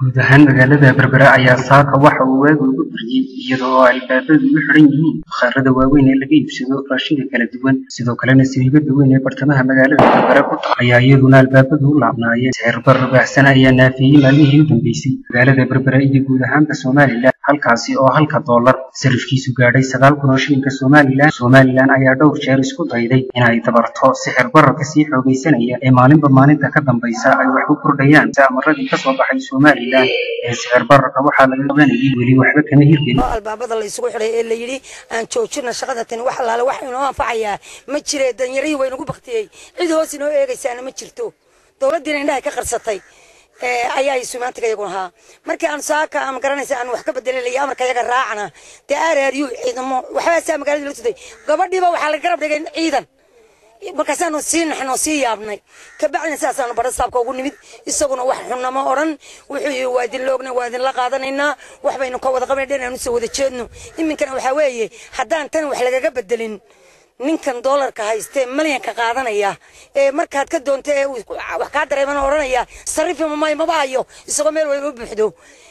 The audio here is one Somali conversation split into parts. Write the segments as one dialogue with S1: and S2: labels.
S1: guud ahaan magaalada berbera ayaa saaka waxa uu waagu ugu baryey iyada oo albaabadu u xidhan yihiin bakhaarada waaweyn ee laga iibsado raashinka kala duwan sidoo kalena sariibada weyn ee bartamaha magaalada berbera ku taal ayaa iyaduna albaabadu u laabnaayeen sicir barar baahsan ayaa naafiyey maalmihii u dambeysay magaalada berbera iyo guud ahaanba somalilan halkaasi oo halka doolar sarifkiisu gaadhay sagaal kun oo shilinka somalilan somalilan ayaa dhowr jeer isku dayday inay dabarto sixir bararka sii xoogaysanaya ee maalinba maalinta ka dambaysa ay wax ku kordhayaan amaradii kasoo baxay somalilan ee sixir bararka waxaa laga qabanayay weli waxba kama hirgelin
S2: albaabada la isugu xidhay ee la yidhi aan joojina shaqada tani wax allaale wax inoo anfacayaa ma jire danyarii waynagu baktiyey cid hoos inoo eegaysaana ma jirto dowladdiina indhahay ka qarsatay ayaa sumaantiga iyagu ahaa markii aan saaka ama garanaysa aan wax ka bedelinaya amarka iyaga raacana dee aaraariyo ciidamo waxbaasaa magaalada la tuday gabadhiiba waxaa laga garab dhigay ciidan markaasaanu sii naxnoo sii yaabnay kabacdina saasaanu badha saabka ugu nimid isaguna wax xunnamo odhan wuxuu yii waa idin loogna waa idinla qaadanaynaa wax baynu ka wada qabanay dhan aanu soo wada jeedno iminkana waxaa weeye haddaan tan wax lagaga bedelin ninkan doolarka haystee malyanka qaadanaya ee markaad ka doonta ee wax kaa dareeman odhanaya sarrifi mamay maba hayo isagoo meel weyn u buuxdo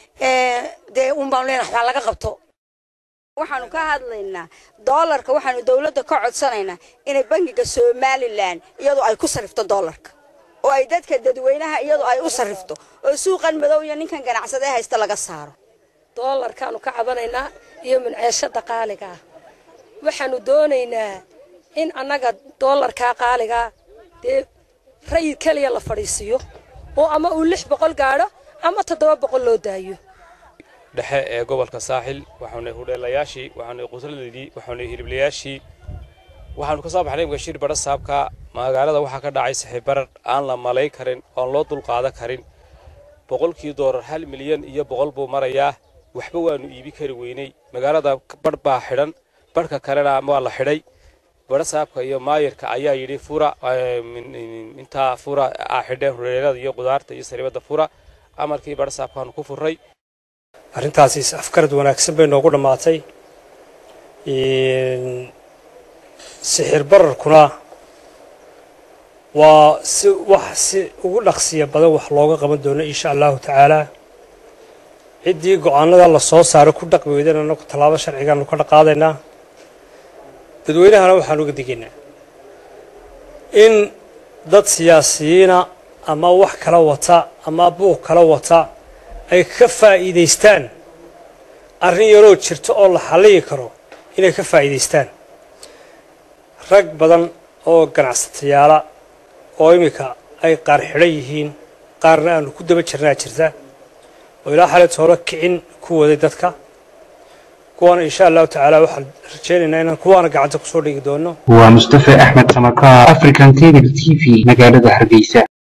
S2: dee un baanu leenahay waxbaa laga qabto
S3: waxaanu ka hadlaynaa doolarka waxaanu dowladda ka codsanaynaa inay bangiga somalilan iyadu ay ku sarrifto doolarka oo ay dadka dadweynaha iyadu ay u sarrifto oo suuqan madow iyo ninkan ganacsade haysta laga saaro
S4: doolarkaanu ka cabanaynaa iyo minceeshada qaaliga ah waxaanu doonaynaa in annaga doolarkaa qaaligaa dee rayid keliya la fadhiisiiyo oo ama uu lix boqol gaadho ama toddoba boqol loo daayo
S5: dhexe ee gobolka saaxil waxaanu hudheelayaashii waxaanu qusladeedii waxaanu hiliblayaashii waxaanu ka soo baxnay mugashir badha saabka magaalada waxaa ka dhacay saxiibarar aan la malayn karin oon loo dulqaadan karin boqolkii doolar hal milyan iyo boqol buu marayaa waxba waanu iibi kari weynay magaalada badh baa xidhan badhka kalena waa la xidhay badha saabka iyo maayirka ayaa yidhi fura intaa fura aa xidheen hudheelada iyo qudaarta iyo sariibada fura amarkii badha saabkaanu ku furray
S6: arrintaasi afkarad wanaagsan bay noogu dhammaatay sixir bararkuna waa si wax si ugu dhaqsiya badan wax looga qaban doono insha allahu tacaalaa ciddii go-aanada la soo saaro ku dhaqmi weydana anagu tallaabo sharcigaanu ka dhaqaadaynaa dadweynahana waxaan uga digaynaa in dad siyaasiyiina ama wax kala wata ama buuq kala wata ay ka faa'iidaystaan arrin yaroo jirta oo la xalliyi karo inay ka faa'iidaystaan rag badan oo ganacsatayaala oo iminka ay qaar xidhan yihiin qaarna aanu ku daba jirnaa jirta oo ilaa xaleed hore kicin ku waday dadka kuwaana insha allahu tacaala waxaan rajaynaynaa inaan kuwaana gacanta kusoo dhigi doono
S1: waa mustafa axmed samakaar african cable t v magaalada hargeysa